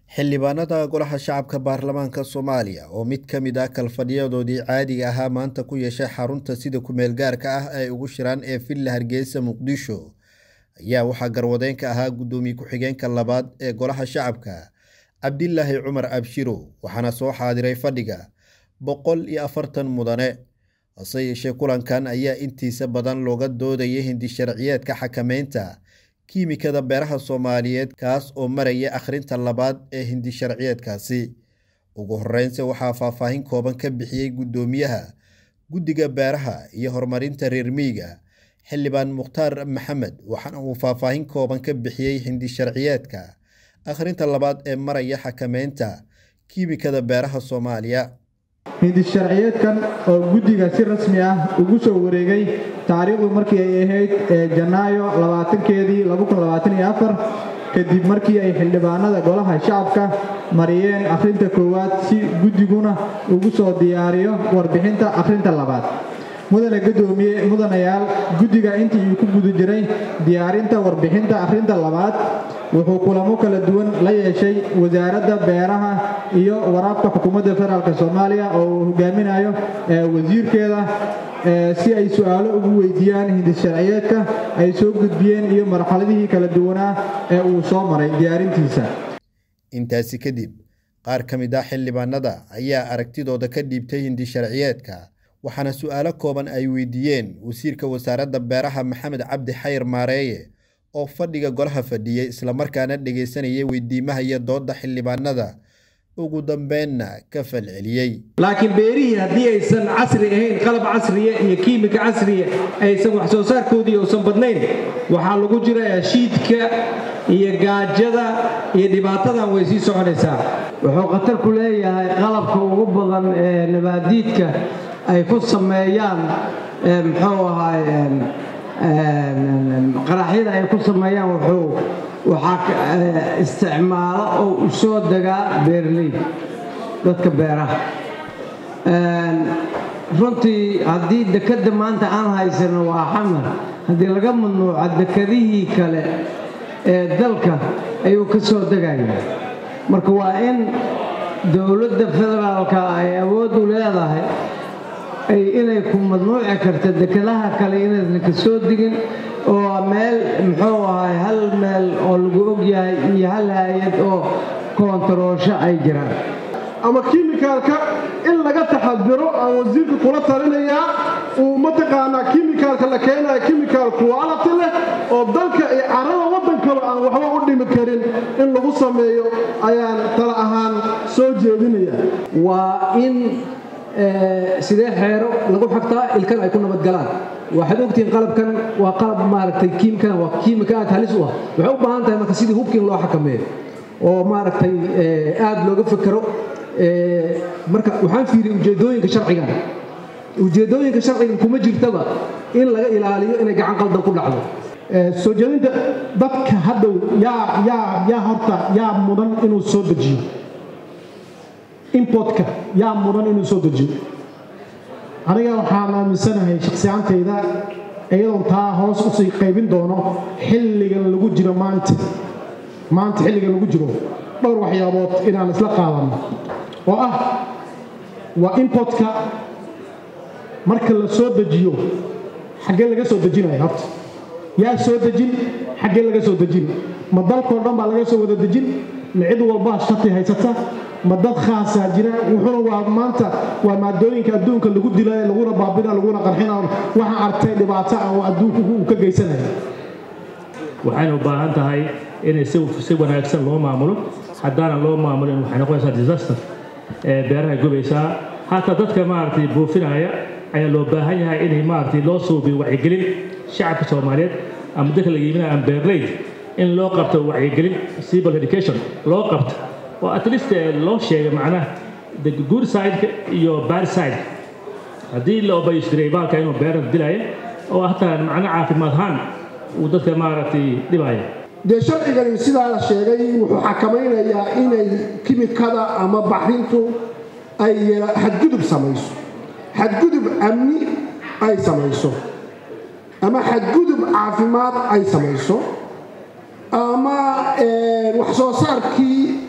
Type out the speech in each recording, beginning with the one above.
xildhibaanada golaha shacabka baarlamaanka soomaaliya oo mid ka mid ah kalfadhiyadoodii caadiga ahaa maanta ku yeeshay xarunta sida ku-meel gaarka ah ay ugu shiraan ee villa hargeysa muqdisho ayaa waxaa garwadeenka ahaa guddoomiye ku-xigeenka labaad ee golaha shacabka cabdilaahi cumar abshiro waxaana soo xaadiray fadhiga boqol iyo afartan mudane hase yeeshee kulankan ayaa intiisa badan looga doodayay hindi sharciyeedka xakameynta kiimikada beeraha soomaaliyeed kaas oo maraya akhrinta labaad ee hindi sharciyeedkaasi ugu horeynse waxaa faahfaahin kooban ka bixiyey guddoomiyaha guddiga beeraha iyo horumarinta reer miyiga xildhibaan mukhtaar maxamed waxaana uu faahfaahin kooban ka bixiyey hindi sharciyeedka akhrinta labaad ee maraya xakameynta kiimikada beeraha soomaaliya hindi sharciyeedkan oo guddiga si rasmi ah ugu soo wareegay taariikhdu markii ay ahayd janaayo labaatankeedii kadib markii ay xildhibaanada golaha shacabka mariyeen akhrinta koowaad si guddiguna ugu soo diyaariyo warbixinta akhrinta labaad mudane gudoomiye mudanayaal guddiga intii uu ku guda jiray diyaarinta warbixinta akhrinta labaad wuxuu kulamo kala duwan la yeeshay wasaaradda beeraha iyo waraabka xukuumadda federaalk soomaaliya oo uu hogaaminayo wasiirkeeda si ay su-aalo ugu weydiiyaan hindi sharciyeedka ay soo gudbiyeen iyo marxaladihii kala duwanaa ee uu soo maray diyaarintiisa intaasi kadib qaar ka mid ah xildhibaanada ayaa aragtidooda ka dhiibtay hindi sharciyeedka waxaana su-aalo kooban ay weydiiyeen wasiirka wasaaradda beeraha maxamed cabdi xayr maareeye oo fadhiga golaha fadhiyey islamarkaana dhegaysanayay weydiimaha iyo doodda xildhibaanada ugu dambeynna ka falceliyey laakiin beerihii haddii aysan casri ahayn qalab casriya iyo kiimika casriya aysan wax soo saarkoodii uusan badnayn waxaa lagu jira shiidka iyo gaajada iyo dhibaatadan way sii soconaysaa wuxuu khatar ku leeyahay qalabka ugu badan ee nabaadiidka ay ku sameeyaan muxuu ahaay qaraxyada ay ku sameeyaan wuxuu waxaa isticmaalo oo u soo degaa beerley dadka beeraha runtii haddii dekedda maanta aan haysano waa xamar haddii laga mamnuuco dekedihii kale ee dalka ayuu ka soo degaya marka waa in dowladda federaalka ay awood u leedahay inay ku madnuuci karta dekedaha kale inaysan ka soo digin oo meel muxuu ahay hal meel oo lagu ogyahay iyo hal hay-ad oo koontaroosho ay jiraan ama kimikaalka in laga taxadiro aan wasiirka kula talinayaa uu mataqaanaa kimikaalka la keenaya kimikaal quality leh oo dalka iyo carada waddankaba aan waxba u dhimi karin in lagu sameeyo ayaan tala ahaan soo jeedinaya waa in sidee xeero lagu xagtaa ilkan ay ku nabadgalaan waxaad ogtihiin qalabkan waa qalab maaragtay kiimkan waa kiimika aad halis u ah waxay u baahan tahay marka sidii hubkiin loo xakameeyo oo maaragtay aad looga fekero marka waxaan fiiriyey ujeedooyinka sharcigan ujeedooyinka sharcigan kuma jirtaba in laga ilaaliyo inay gacan qaldan ku dhacdo soo jeedinta dadka hadhow yaa yaa yaa horta yaa mudan inuu soo dejiyo importka yaa mudan inuu soo dejiyo aniga waxaan aaminsanahay shakhsiyaantayda iyadoon taa hoos usii qaybin doono xilligan lagu jiro maanta maanta xilligan lagu jiro dhowr waxyaabood inaan isla qaadanno oo ah waa importka marka la soo dejiyo xaggee laga soo dejinaya horta yaa soo dejin xaggee laga soo dejin ma dalkoo dhan baa laga soo wada dejin ma cid walbaa shati haysata ma dad khaasaa jira wuxuuna waa maanta waa maadooyinka adduunka lagu dila laguna baabina laguna qarxina waxaan argtay dhibaato ah oo adduunku uu ka geysanaya waxayna u baahan tahay inay si wanaagsan loo maamulo haddaana loo maamulin waxay noqonaysaa disaster ee beeraha gubaysaa hataa dadka maaragtay buufinaya ayaa loo baahan yahay inay maaragtay loo suubiyo wacyigelin shacabka soomaaliyeed ama dadka la yiminaya ama beerleyd in loo qabto wacyigelin civil education loo qabto oo at least loo sheegay macnaha the good side iyo bad side haddii la obaystiray baalka inuu beerada dilaya oo hataa macno caafimaad ahaan uu dadka maaragtay dhibaya dee sharcigani sidaa la sheegay wuxuu xakamaynayaa inay kimikada ama baxrintu ay xadgudub samayso xadgudub amni ay samayso ama xadgudub caafimaad ay samayso ama wax soo saarkii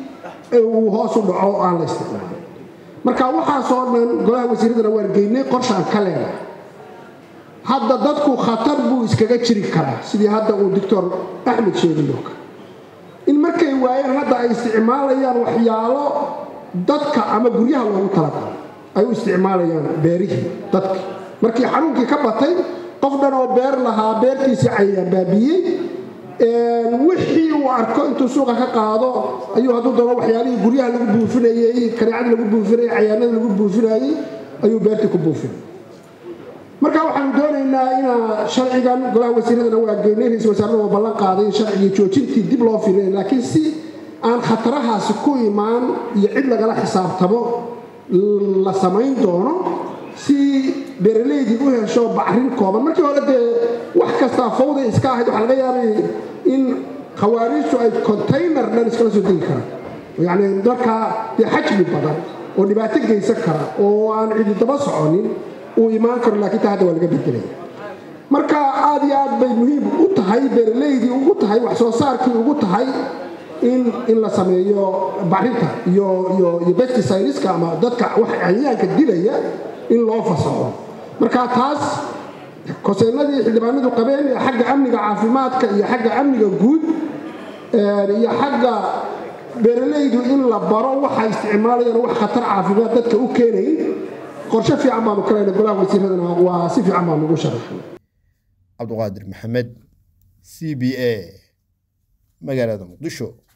uu hoos u dhaco oo aan la isticmaalin marka waxaasoo dhan golaha wasiiradana waan geynay qorshaan ka leenahay hadda dadku khatar buu iskaga jiri karaa sidii hadda uu doctor axmed sheegayo kale in markay waayeen hadda ay isticmaalayaan waxyaalo dadka ama guryaha loogu talagalo ay u isticmaalayaan beerihii dadka markii xanuunkii ka batay qof dhan oo beer lahaa beertiisii cayayaan baabiyey wixii uu arko intuu suuqa ka qaado ayuu hadduu doono waxyaalihii guryaha lagu buufinayey kaneecadii lagu buufinayey cayaanadii lagu buufinayey ayuu beertii ku buufinay marka waxaanu doonaynaa inaa sharcigan golaha wasiiradana waa geynay ra-isul wasaarada waa ballan qaaday in sharcigii joojintii dib loo firay laakiin si aan khatarahaasi ku imaan iyo cid lagala xisaabtamo la samayn doono si beeralaydii u hesho bacrin kooban markii hore dee wax kastaa fawday iska ahayd waxaa laga yaabay in khawaariijtu ay container dhan iskala soo degi karaan yacni markaa dee xajmi badan oo dhibaato geysan kara oo aan cidi daba soconin uu imaan karo laakiin taa hadda waa laga bedelaya marka aad iyo aad bay muhiim u tahay beeralaydii ugu tahay wax soo saarkii ugu tahay in in la sameeyo bacrinta iyo iyo iyo pesticideska ama dadka wax cayayaanka dilaya in loo fasaxo marka taas koseennadii xildhibaanadu qabeen ee xagga amniga caafimaadka iyo xagga amniga guud iyo xagga beeralaydu in la baro waxa isticmaalayaan wax khatar caafimaad dadka u keenayn qorshe fiican baanu ka leynay golaha wasiiradana waa si fiican baanu ugu sharaxnay cabduqaadir maxamed c b a magaalada muqdisho